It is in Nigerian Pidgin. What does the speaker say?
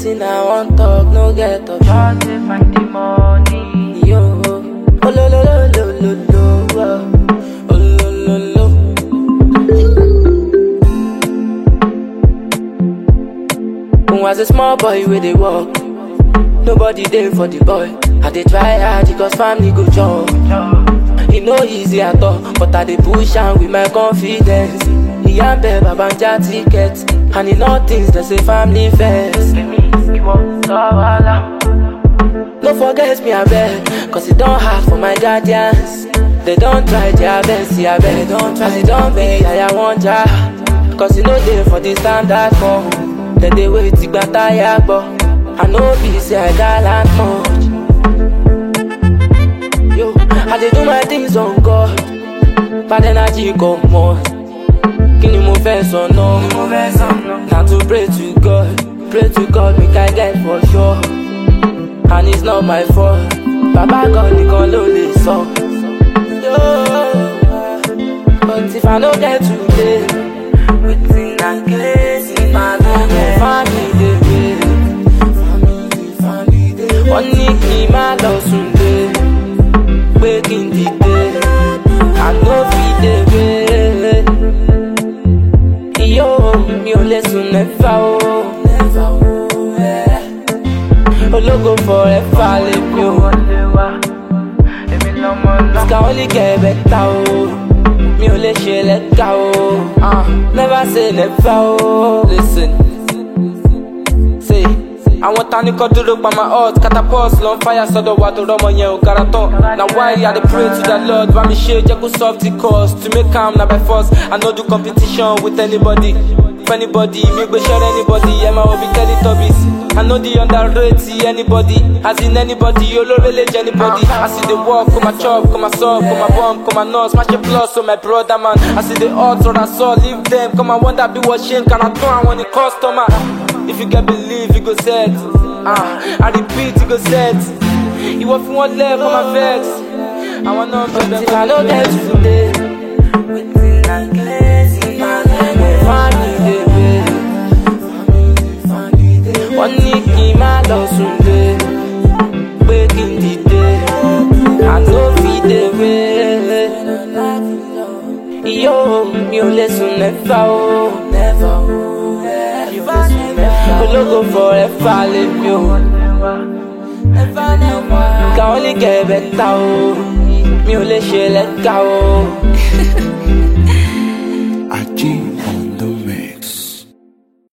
Wetin I wan talk, no get option. Just dey find the money. Yo, oh lo lo lo lo lo lo, oh lo lo lo. When was a small boy where they walk, nobody there for the boy. I dey try hard because family go chop. E no easy at all, but I dey push am with my confidence. Ìyá ń bẹ bàbá ń já ticket, and e know things dey say family first. Èmi ìwọ sọ́wọ́lá. No forget me abeg, cause it don hard for my guardians. They don try their best, yeah, abeg. As it don be, I wan ja. Cause e no dey for the standard form. Dem dey wait ìgbà táyà gbọ́. I no be say I gallant much. Yo, I dey do my things on God. Bad energy comot. Kí ni mo fẹ́ sọ náà? Mo fẹ́ sọ̀nà. Na to pray to God, pray to God make I get for sure. And it's not my fault. Baba God nìkan ló lè sọ. Yo, But if I no get today, Wetin I get in my my family dey wait. Wọ́n ní kí n má lọ sùn dé, pé kí n dìde. I no fit dey wait. Iyo mi ò lè sùn nẹ́fà o. Ológo forever lè mi o. wọlé wá. Èmi lọmọ náà. Can only get better o. Mi ò lè ṣe lẹ́ka o. Uh, never say never o. Listen. Say. Àwọn tani kọ́ dúró pa my heart catapult lọ ń fire sọ́dọ̀ wa tó rọ́mọ yẹn ò gara tán. Na why I dey pray to the Lord bá mi ṣe jẹ́ kó solve the cause to make am na by force. I no do competition with anybody. For anybody, mi gbé share anybody, ẹ máa wo bí Teletubbies. I no dey underrate anybody, as in anybody, olóore lè jẹ́ anybody. As e dey work, kó ma chop, kó ma sub, kó ma bomb, kó ma nurse, má ṣe plus, so my brother man. As e dey hot, rọra sọ, leave them, kó ma wonder bí wọ́n ṣe ń kàrà tán àwọn ní customer. If you get believe, you go set. Uh, I repeat, you go set. Ìwọ fún wọn lẹ́ kó ma vex. Àwọn náà bẹ̀rẹ̀ kó ló get today. Wetin I get in my Family dey wait. Wọ́n ní kí n má lọ sùn dé, pé kí n dìde. I no fit dey wait. Iyo mi ò lè sùn nẹ́fà o. Ológo forever lè mi o. Can only get better o. Mi ò lè ṣe lẹ́ka o.